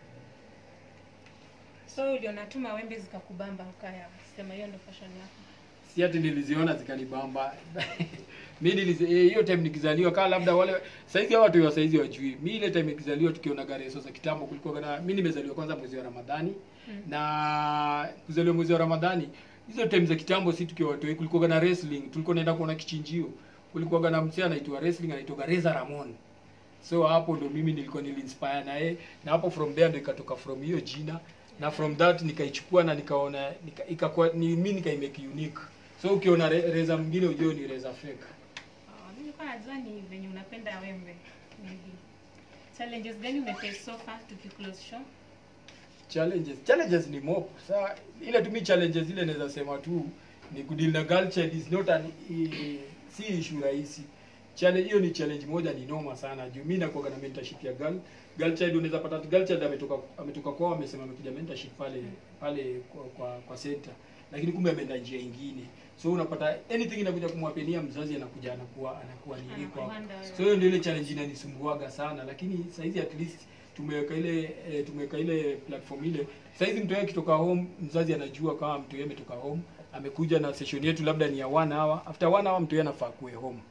Speaker 1: so uliona tu mawembe zikakubamba ukaya sema hiyo ndo fashion yako
Speaker 2: si ati niliziona zikanibamba mi nilizi eh, hiyo time nikizaliwa kaa labda wale saizi hao watu wa saizi wajui mi ile time nikizaliwa tukiona gareso za kitambo kulikuwa na mi nimezaliwa kwanza mwezi wa ramadhani
Speaker 1: Mm.
Speaker 2: na kuzaliwa mwezi wa ramadhani hizo time za kitambo si tukiwa watoi kulikuwa na wrestling tulikuwa naenda kuona kichinjio kulikuwa na msee anaitwa wrestling anaitwa Reza Ramon so hapo ndo mimi nilikuwa nilinspire na yeye na hapo from there ndo ikatoka from hiyo jina na from that nikaichukua na nikaona nika, ikakuwa ni mimi nikaimake unique so ukiona re, Reza mwingine ujue ni Reza fake
Speaker 1: Oh, mimi nilikuwa najua ni venye unapenda wembe. Maybe. Challenges gani umeface so far tukiclose show?
Speaker 2: challenges challenges ni mob sa ile tu mi challenges ile naweza sema tu ni kudeal na girl child is not an i, si issue rahisi challenge hiyo ni challenge moja ni noma sana juu mimi nakuwa na mentorship ya girl girl child unaweza pata girl child ametoka ametoka kwao amesema amekuja mentorship pale pale kwa kwa, kwa center lakini kumbe ameenda njia ingine so unapata anything inakuja kumwapenia mzazi anakuja anakuwa anakuwa nini kwa
Speaker 1: Anakuhanda wewe.
Speaker 2: so hiyo ndio ile challenge inanisumbuaga sana lakini saizi at least tumeweka ile eh, tumeweka ile platform ile saizi mtu yeye akitoka home mzazi anajua kama mtu yeye ametoka home amekuja na session yetu labda ni ya one hour after one hour mtu yeye anafaa kuwe home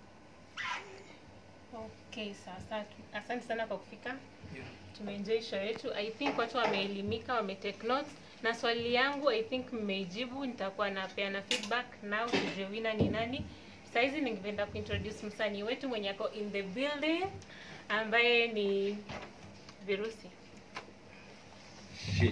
Speaker 1: Okay, sasa asante sana kwa kufika.
Speaker 2: yeah.
Speaker 1: Tumeenjoy show yetu. I think watu wameelimika, wametake notes. Na swali yangu I think mmeijibu, nitakuwa napeana feedback now tujue winner ni nani. Saizi ningependa kuintroduce msanii wetu mwenye ako in the building ambaye ni Virusi.
Speaker 3: Shit.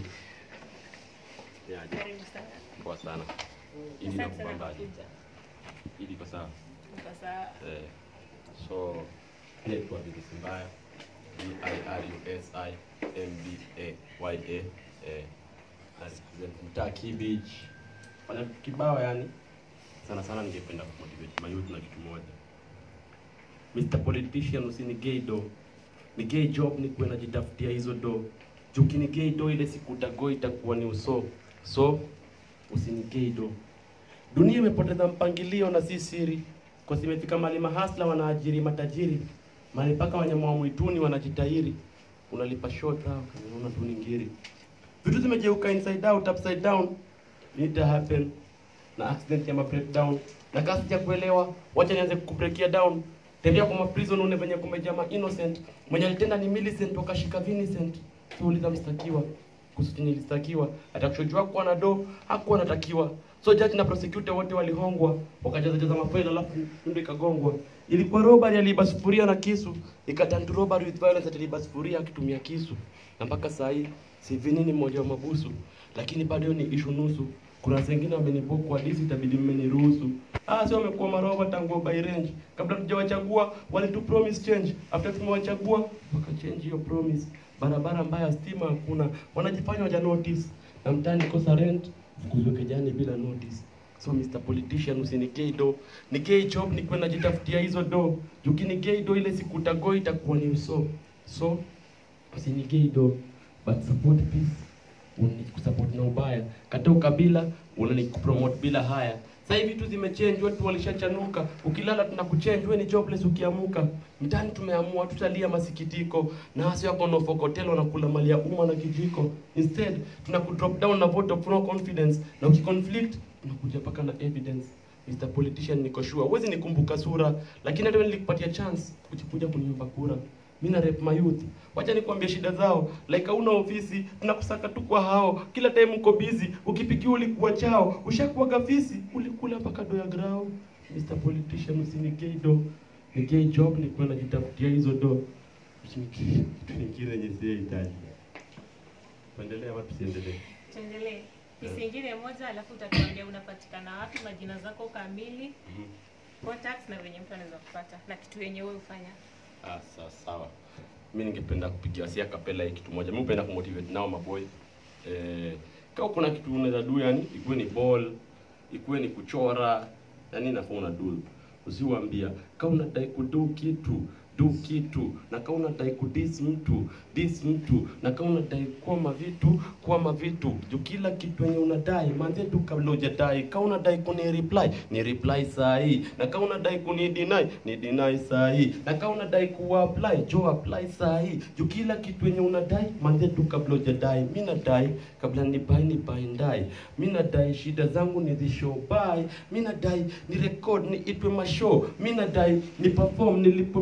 Speaker 3: Niaje?
Speaker 1: Karibu sana.
Speaker 3: Poa sana. Ili
Speaker 1: Asante sana kwa
Speaker 3: nakupambaje?
Speaker 1: kuja.
Speaker 3: Ili kwa sawa.
Speaker 1: Kwa saa
Speaker 3: Eh, so naitwa Virusi Mbaya. V I R U S I M B A Y A. Eh, na represent mtaa Key Beach. Fanya vitu kibao yani. Sana sana ningependa kumotivate mayouth na kitu moja. Mr. Politician usinigei do. Ni gay job ni kuwe najitafutia hizo do. Jukini gay do ile siku utago itakuwa ni uso. So usinigei do. Dunia imepoteza mpangilio na si siri, kwa zimefika mali mahasla wanaajiri matajiri, mali mpaka wanyama wa mwituni wanajitahiri. Unalipa short au unaona tu ni ngiri. Vitu zimegeuka inside out, upside down. Need happen na accident ya ma breakdown. Na kasi sija kuelewa, wacha nianze kukubreakia down. Tembea kwa maprison une venye kumejaa ma innocent. Mwenye alitenda ni Millicent wakashika Vincent. Tuuliza mstakiwa kuhusu chenye ilistakiwa atakushojua kuwa na do hakuwa anatakiwa so judge na prosecutor wote walihongwa wakajaza jaza mafaili alafu ndio ikagongwa ilikuwa robbery aliiba sufuria na kisu ikatantu robbery with violence ataliiba sufuria akitumia kisu na mpaka saa hii si vinini mmoja wa mabusu lakini bado hiyo ni ishu nusu kuna zingine wamenibook kwa disi itabidi mmeniruhusu ah sio wamekuwa maroba tangu by range kabla tujawachagua walitu promise change after tumewachagua wakachange hiyo promise barabara mbaya stima hakuna wanajifanya waja notice na mtani kosa rent fukuzwe kejani bila notice so Mr. Politician usinikei do nikei job ni kwenda jitafutia hizo do jukinikei do ile siku utago itakuwa ni uso so usinikei do but support peace unikusupport na ubaya kata ukabila unanikupromote bila haya sasa hivi vitu zimechange watu walishachanuka ukilala tunakuchange wewe ni jobless ukiamuka mtani tumeamua tutalia masikitiko na hasi wako no fokotelo na kula mali ya umma na kijiko instead tunakudrop down na vote of no confidence na ukiconflict tunakuja paka na evidence Mr. Politician niko sure huwezi nikumbuka sura lakini hata nilikupatia chance kuja kuniomba kura mimi na rep my youth wacha nikwambie shida zao like hauna ofisi tunakusaka tu kwa hao kila time uko busy ukipikiwa ulikuwa chao ushakuwa gafisi ulikula mpaka do ya grao Mr. Politician usinigei do ni gay job ni kwenda jitafutia hizo do usinigei kitu kingine yenye sihitaji tuendelee ama tusiendelee
Speaker 1: tuendelee. Pisi ingine moja alafu utatuambia unapatikana wapi, majina zako kamili, contacts na venye mtu anaweza kupata na kitu yenye wewe ufanya.
Speaker 3: Ah, sawa sawa. Mi ningependa kupigia sia kapela hii kitu moja. Mi hupenda kumotivate nao maboy. Eh, kama kuna kitu unaweza do yani, ikuwe ni ball, ikuwe ni kuchora, yani nafaa una do. Usiwaambia kama unadai kudo kitu do kitu na kama unadai kudis mtu dis mtu na kama unadai kwama vitu kwama vitu juu kila kitu yenye unadai manze tu kabla hujadai kama unadai kuni reply ni reply saa hii na kama unadai kuni deny ni deny saa hii na kama unadai ku apply jo apply saa hii juu kila kitu yenye unadai manze tu kabla hujadai mimi nadai kabla ni buy ni buy ndai mimi nadai shida zangu ni the show buy mimi nadai ni record ni itwe mashow mimi nadai ni perform nilipwe mado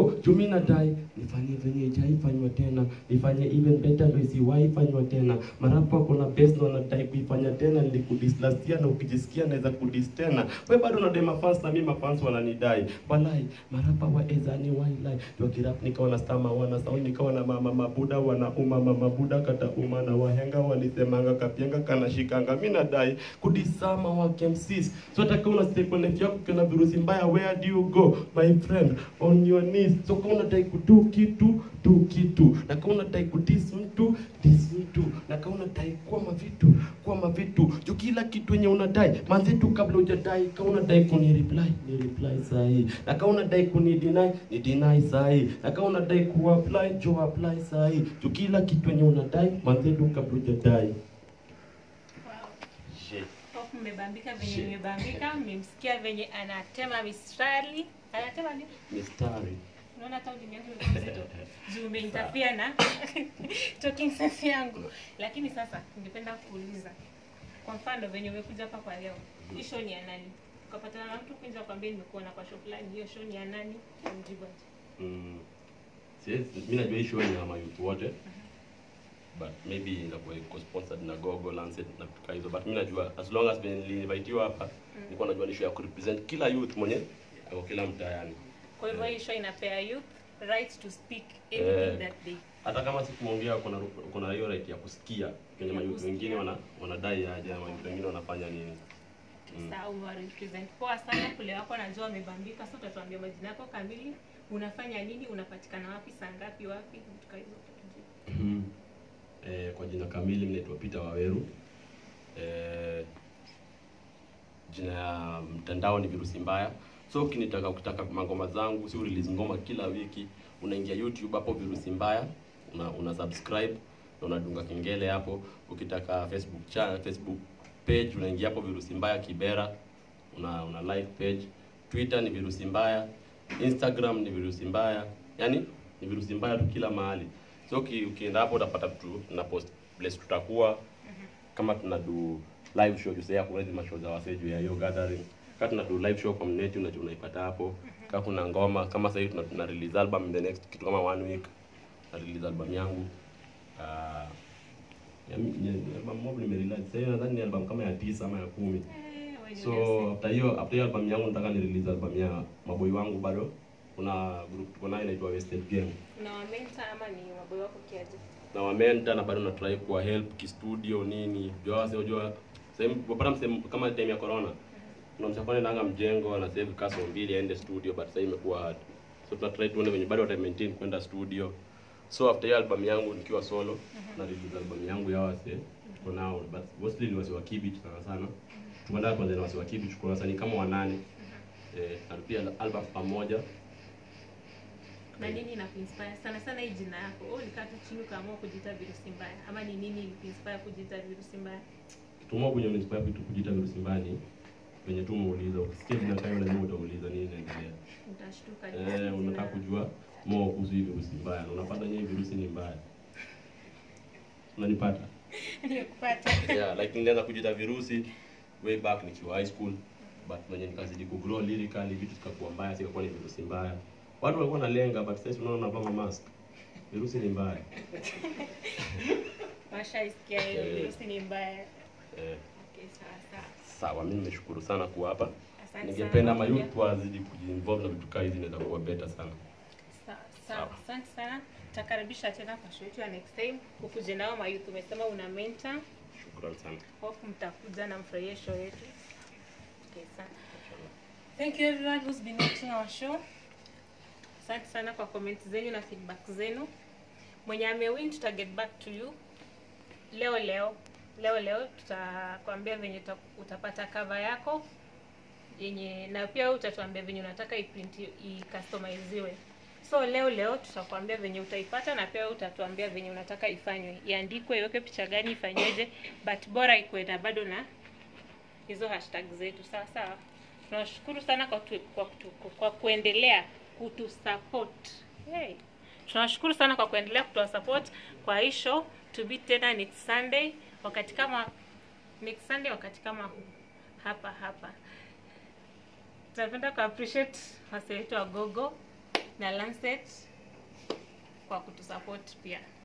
Speaker 3: go juu mi nadai nifanye venye ijaifanywa tena nifanye even better ndo isiwaifanywa tena marapa wako na best na wanadai kuifanya tena nilikudislastia na ukijisikia naweza kudis tena we bado unadai mafans na mi mafans wananidai walai marapa wa ezani wailai wakirap nikawa na stama wana sauni nikawa na mama mabuda wanauma mama buda kata uma na wahenga walisemanga kapyenga kanashikanga mi nadai kudisama wake msis so hata kama una step on life yako ukiona virusi mbaya where do you go my friend on your knees so kama unadai kudu kitu tu kitu na kama unadai kudis mtu dis mtu na kama unadai kuwa mavitu kuwa mavitu juu kila kitu yenye unadai manze tu kabla hujadai kama unadai kuni reply ni reply sahi na kama unadai kuni deny ni deny sahi na kama unadai ku apply jo apply sahi juu kila kitu yenye unadai manze tu kabla hujadai
Speaker 1: Wow.
Speaker 3: Shit.
Speaker 1: Hope mmebambika venye
Speaker 3: Shit.
Speaker 1: nimebambika, mmemsikia venye anatema mistari. Anatema nini?
Speaker 3: mistari
Speaker 1: Unaona hata ulimi yangu imekuwa mzito. Juu umeinterfere na talking sense yangu. Lakini sasa ningependa kuuliza. Kwa mfano venye umekuja hapa kwa leo. Hii show ni ya nani? Ukapatana na mtu kuja kwambia nimekuona kwa show fulani, hiyo show ni ya nani? Umjibu aje?
Speaker 3: Mm. Siwezi- mi najua hii show ni ya mayouth wote but maybe inakuwa iko sponsored na Google Lancet na vitu kama hizo but mi najua as long as venye niliinvitiwa hapa nilikuwa najua ni show ya kurepresent kila youth mwenye ako kila mtaani
Speaker 1: Kwa hivyo hii show inapea youth right to speak
Speaker 3: Eh.
Speaker 1: anything that they
Speaker 3: hata kama sikumwongea kuna kuna hiyo right ya kusikia kwenye
Speaker 1: Ya
Speaker 3: mayouth
Speaker 1: kusikia.
Speaker 3: wengine wana wanadai aje ama mayouth wengine wanafanya nini Mm.
Speaker 1: Sawa, umewarepresent poa sana kule wako, najua wamebambika. Sasa utatuambia majina yako kamili, unafanya nini, unapatikana wapi, saa ngapi, wapi, vitu kama hizo utatujibu.
Speaker 3: Mhm. eh, kwa jina kamili mi naitwa Peter Waweru eh, jina ya mtandao ni virusi mbaya so ukinitaka ukitaka mangoma zangu si release ngoma kila wiki unaingia youtube hapo virusi mbaya una, una subscribe na unadunga kengele hapo ukitaka facebook cha facebook page unaingia hapo virusi mbaya kibera una, una like page twitter ni virusi mbaya instagram ni virusi mbaya yani ni virusi mbaya tu kila mahali so uki- ukienda hapo utapata tu na post place tutakuwa kama tuna do live show juu sasa kuna hizi mashow za wasee juu ya hiyo gathering kama tuna do live show community unajua unaipata hapo kama kuna ngoma kama sasa hivi tuna, tuna release album in the next kitu kama one week na release album yangu uh, ya, ya, album mob nimerelease sasa hivi nadhani ni album kama ya tisa ama ya kumi
Speaker 1: Eh, wewe ni
Speaker 3: so
Speaker 1: Messi.
Speaker 3: after hiyo after hiyo album yangu nataka ni release album ya maboi wangu bado kuna group tuko nayo inaitwa Wasted Gang
Speaker 1: na wamenta ama ni waboy wako kiaje?
Speaker 3: na wamenta na bado natrai kuwa help kistudio nini jua sio jua sehemu wapata msehemu kama time ya corona kuna msafari nanga mjengo na save kaso mbili aende studio but sasa imekuwa hard so tunatry tuone venye bado wata maintain kwenda studio so after hiyo album yangu nikiwa solo na release album yangu ya wase tuko nao but mostly ni wase wa kibich sana sana tumeenda kwanza na wase wa kibich kuna wasanii kama wanane eh na pia album pamoja
Speaker 1: Na nini inakuinspire sana sana hii jina yako? Wewe ulikaa tu chini ukaamua kujiita virusi mbaya ama ni nini ilikuinspire kujiita virusi mbaya?
Speaker 3: Tumo kwenye inspire vitu kujita virusi mbali venye tu umeuliza ukisikia jina tayo lazima utauliza nini inaendelea
Speaker 1: Utashtuka
Speaker 3: eh unataka kujua more kuhusu hii virusi mbaya na unapata nyewe virusi ni mbaya unanipata
Speaker 1: Nikupata.
Speaker 3: yeah like nilianza kujita virusi way back nikiwa high school but venye nikazidi kugrow lyrically vitu zikakuwa mbaya sikakuwa ni virusi mbaya watu walikuwa nalenga but sasa unaona navaa mask virusi ni mbaya
Speaker 1: Washaisikia hiyo
Speaker 3: Eh.
Speaker 1: virusi ni mbaya.
Speaker 3: eh
Speaker 1: Okay, sawa sawa.
Speaker 3: sawa mimi nimeshukuru sana kuwa hapa
Speaker 1: Asante
Speaker 3: ningependa
Speaker 1: sana.
Speaker 3: mayouth wazidi kujiinvolve na vitu kaa hizi inaweza kuwa better sana
Speaker 1: Sawa, sawa. Asante sana. Takaribisha tena kwa show yetu ya next time. Ukuje nao mayouth umesema una mentor.
Speaker 3: shukran sana
Speaker 1: Hope mtakuja na mfurahie show yetu. Okay, sana. Thank you everyone who's been watching our show. Asante sana kwa comment zenyu na feedback zenu. Mwenye amewin tuta get back to you leo leo leo leo tutakwambia venye uta- utapata cover yako yenye na pia wewe utatuambia venye unataka iprint icustomiziwe so leo leo tutakwambia venye utaipata na pia wewe utatuambia venye unataka ifanywe iandikwe iweke picha gani ifanyweje but bora ikuwe na bado na hizo hashtag zetu sawa sawa tunashukuru sana kwa, tu, kwa, tu, kwa kuendelea kutusupport hey. tunashukuru sana kwa kuendelea kutuwasupport kwa hii show to be tena next sunday wakati kama next sunday wakati kama huu hapa hapa tunapenda ku appreciate wase wetu wa gogo na Lancet kwa kutusupport pia